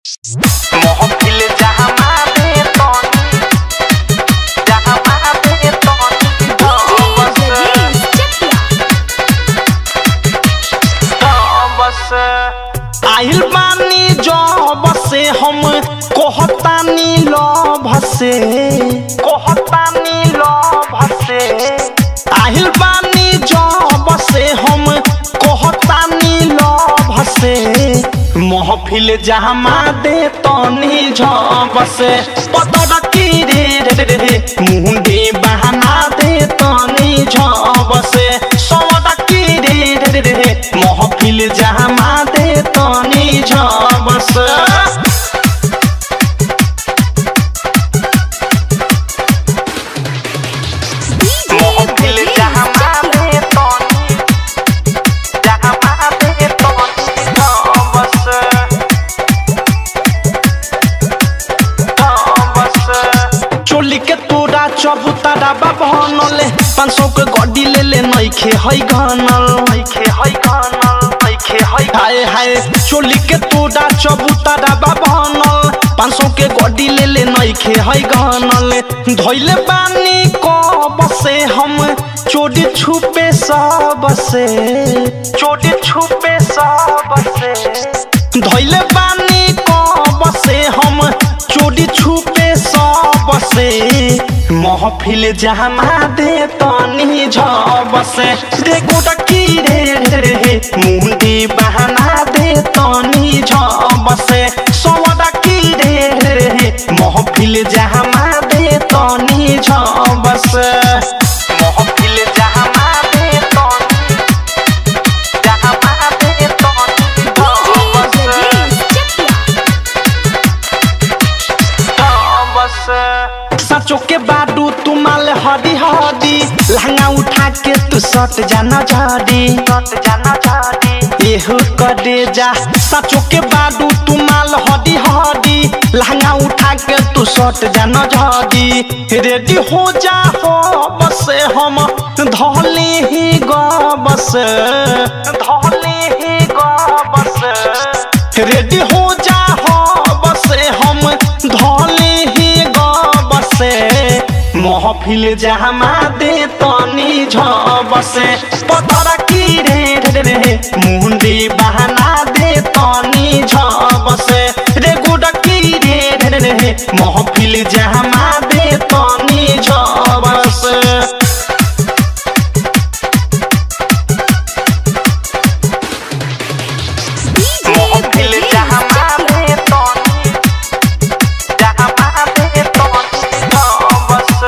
महफिल जहाँ मारे तनी जहाँ मारे तनी बस बस आइल बानी जब से हम कहतानी लभ से कहतानी लभ से आइल बानी जब से हम कहतानी लभ से महफिल जमा दे तनी झब से पतर की रे रे रे रे मुंडी बहाना दे तनी झब से सौदा की रे रे रे रे महफिल जमा दे तनी झब से महफिल जहाँ मारे तनी जहाँ मारे तनी बस बस चोली के तोरा चबूतरा बनले पाँच सौ के गड्डी ले ले नइखे है घनल नइखे है घनल नइखे है हाय हाय चोली के तोरा चबूतरा बनल पाँच सौ के गड्डी ले ले नइखे है घनल धइले बानी कब से हम चोरी छुपे सब से चोरी छुपे सब से धइले बानी कब से हम चोरी छुपे सब से महफिल जमा दे तनी झब से रे गोटकी रे रे रे मुंडी बहाना दे तनी झब से सवदा की रे रे रे महफिल जमा दे तनी झब से महफिल जमा दे तनी जमा दे तनी झब से सचो के बाडू तुमाल हदी हदी लहंगा उठा के तू सट जाना झाड़ी सट जाना झाड़ी एहू करे जा सचो के बाडू तुमाल हदी हदी लहंगा उठा के तू सट जाना झाड़ी रेडी हो जा हो बस हम धौली ही ग बस धौली ही ग बस रेडी हो जा हो बस हम धौली ही ग बसे महफिल जमा दे तनी झबसे पतर की रे रे रे मुंडी बहाना दे तनी झबसे रे गुडकी रे रे रे महफिल जमा दे तनी झबसे महफिल जहाँ मारे तनी जहाँ मारे तनी बस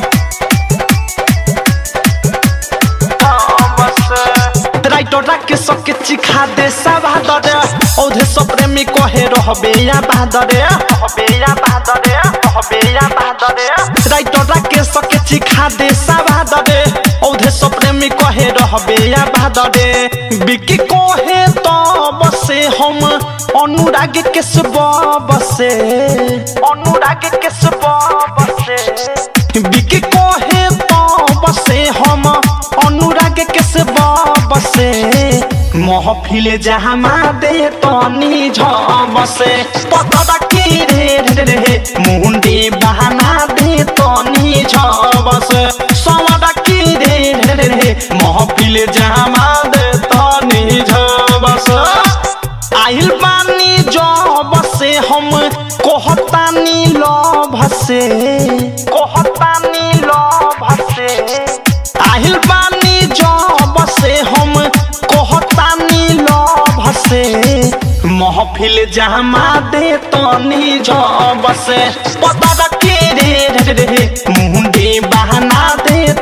बस राइटर के सके चिखा दे साबादरे औधे सब प्रेमी कहे रहबे या बादरे रहबे या बादरे रहबे या बादरे राइटर के सके चिखा दे साबादरे औधे सब प्रेमी कहे रहबे या बादरे बिकी कहे तो बसे हम अनुराग के सब बसे अनुराग के सब बसे बिकी कहे तो बसे हम अनुराग के सब बसे महफिल जमा दे तनी झबसे पतदा की रे रे रे मुंडी बहाना दे तनी झबसे सवदा की रे रे रे महफिल जमा दे तनी झबसे आइल बानी जब से हम कहतानी लभ से कहतानी लभ से आइल बानी जब से हम कहतानी लभ से महफिल जमा दे तनी झब से पता के रे रे रे मुंडी बहाना दे